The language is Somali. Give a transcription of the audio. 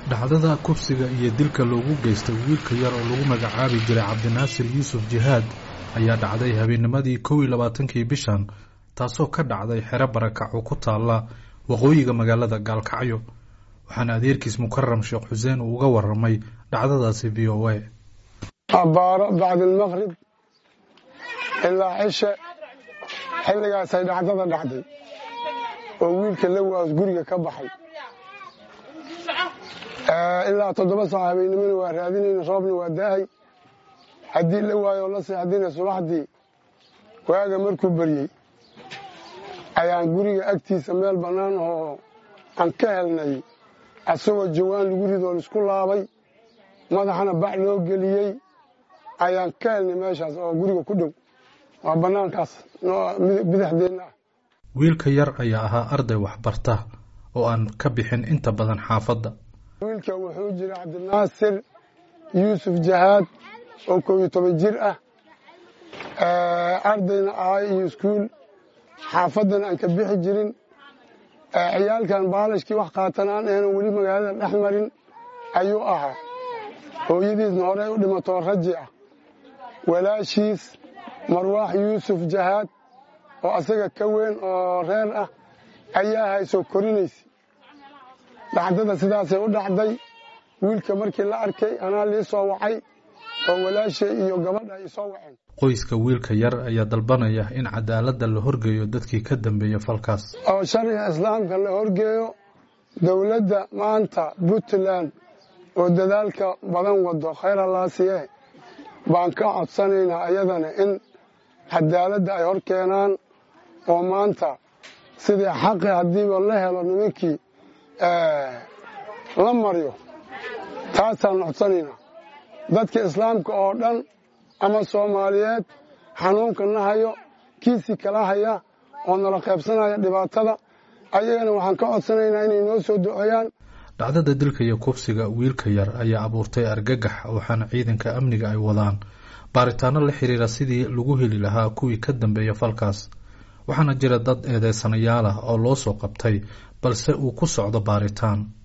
dhacdada kufsiga iyo dilka loogu geystay wiilka yar oo lagu magacaabi jiray cabdinaasir yuusuf jihaad ayaa dhacday habeennimadii kow iyo labaatankii bishan taasoo ka dhacday xero barakac oo ku taalla waqooyiga magaalada gaalkacyo waxaana adeerkiis mukaram sheekh xuseen uu uga waramay dhacdadaasi v o a abbaaro bacdilmaqrib ilaa cishe xilligaasay dhacdada dhacday oo wiilka lawaas guriga ka baxay ilaa toddoba saac habeennimona waa raadinayna roobna waa daahay haddii la waayo la seexdina subaxdii waaga markuu baryey ayaan guriga agtiisa meel bannaan oo aan ka helnay asagoo jawaan lagu ridoo laisku laabay madaxana bac loo geliyey ayaan ka helnay meeshaas oo guriga ku dhow waa bannaankaas bidixdeenna ah wiilka yar ayaa ahaa arday waxbarta oo aan ka bixin inta badan xaafadda wiilka wuxuu jira cabdinaasir yuusuf jahaad oo koob iyo toban jir ah ardayna ahay iyo iskuul xaafaddana aan ka bixi jirin ciyaalkan baalashkii wax qaatan aan ahayno weli magaalada dhex marin ayuu ahaa hooyadiisna horey u dhimatoo raji ah walaashiis marwaax yuusuf jahaad oo asaga ka weyn oo reer ah ayaa haysoo korinaysa dhacdada sidaasay u dhacday wiilka markii la arkay anaa lii soo wacay oo walaashay iyo gabadha ay soo waceen qoyska wiilka yar ayaa dalbanaya in cadaaladda la horgeeyo dadkii ka dambeeya falkaas oo sharciga islaamka la horgeeyo dowladda maanta puntland oo dadaalka badan wado khayr allaasiye baan ka codsanaynaa ayadana in cadaaladda ay hor keenaan oo maanta sidii xaqi haddiiba la helo nimankii la maryo taasaan codsanaynaa dadka islaamka oo dhan ama soomaaliyeed xanuunka na hayo kiisii kala haya oo nala qaybsanaya dhibaatada ayagana waxaan ka codsanaynaa inay noo soo duceeyaan dhacdada dilka iyo kufsiga wiilka yar ayaa abuurtay argagax waxaana ciidanka amniga ay wadaan baaritaano la xiriira sidii lagu heli lahaa kuwii ka dambeeya falkaas waxaana jira dad eedeysanayaal ah oo loo soo qabtay balse uu ku socdo baaritaan